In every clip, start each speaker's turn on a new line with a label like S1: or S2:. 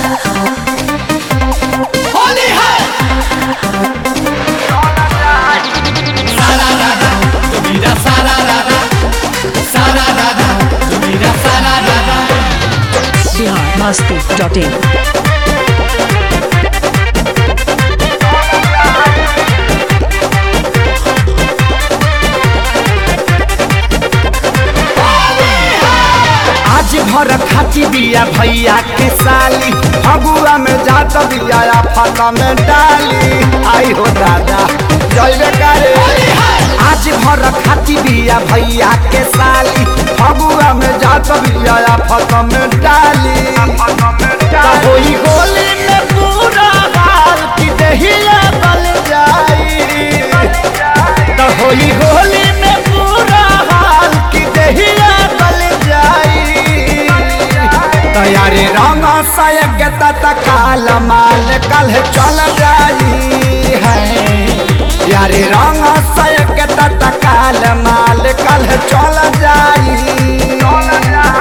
S1: होली है सारा राधा तुम्हारा सारा राधा सारा राधा तुम्हारा सारा राधा
S2: बिहार मस्ती डॉट इन
S3: आज भर खाची बिया भैया के साली फगुआ में जात बिया फता में डाली आई हो दादा जय करे आज भर खाची बिया भैया के साली फगुआ में जात बिया फता में डाली तो होई होली में पूरा हाल की दहिया बल जाई तो होली होली में पूरा हाल की दहिया बल जाई तैयारी रंग सयग तत्काल माल कल चल जाई है यारी रंग सयग तत्काल माल कल चल जाई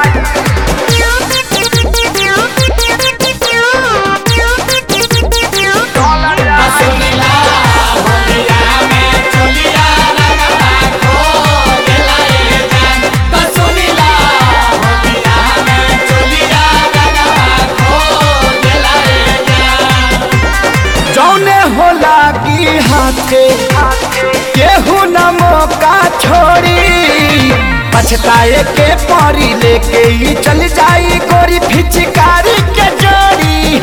S1: सुनीला होलिया में चोलिया रंगवा खो देला रे जान तो सुनीला होलिया में चोलिया रंगवा खो देला रे जान
S3: जौने होला की हाथे केहू न मौका छोड़ी पछताए के परी लेके ही चल जाई गोरी फिचकारी के जोड़ी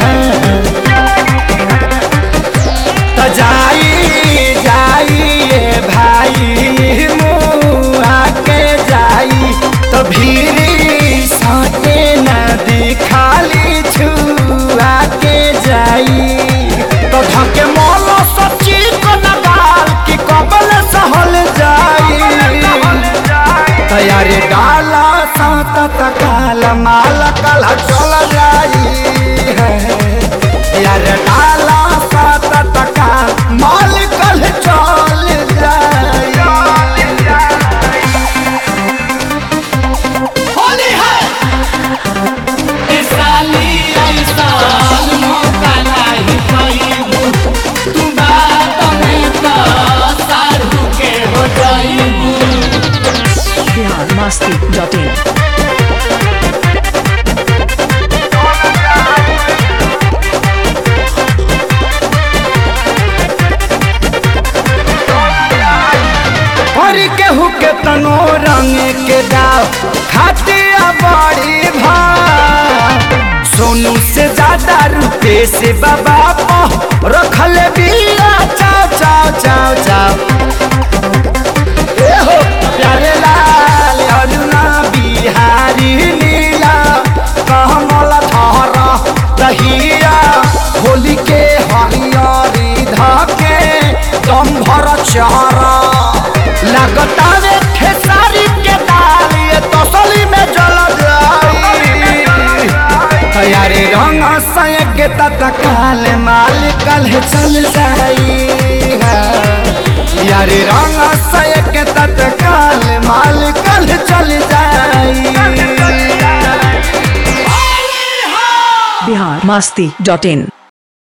S3: तो जाई जाई ये भाई मुआ के जाई तो भीरी साटे नदी खाली छुआ के जाई तो धके मोलो सच्ची को नगाल की कबल सहल जाई तैयारी डाला सात तकाल माल कल चल जाई है यार डाला सात तकाल माल कल चल जाई
S1: होली है इस साली ऐसा मौका नहीं पाईबू तू बात में तो सारू के हो जाईबू
S2: बिहार मस्ती डॉट इन
S3: और केहू के तनो रंग के दाव खातिया बड़ी भाव सोनू से ज्यादा रुपए से बाबा पो रखल बिया चाव चाव चाव चाव ए हो प्यारे लाल अरुणा बिहारी नीला कमल धर दहिया होली के हरियरी धके दम भर चारा लगतावे खेसारी के दाल ये तसली में जल जाई तैयारी रंग सयग तत्काल माल कल चल जाई यारी रंग सयग तत्काल माल कल चल जाई
S2: बिहार मस्ती डॉट इन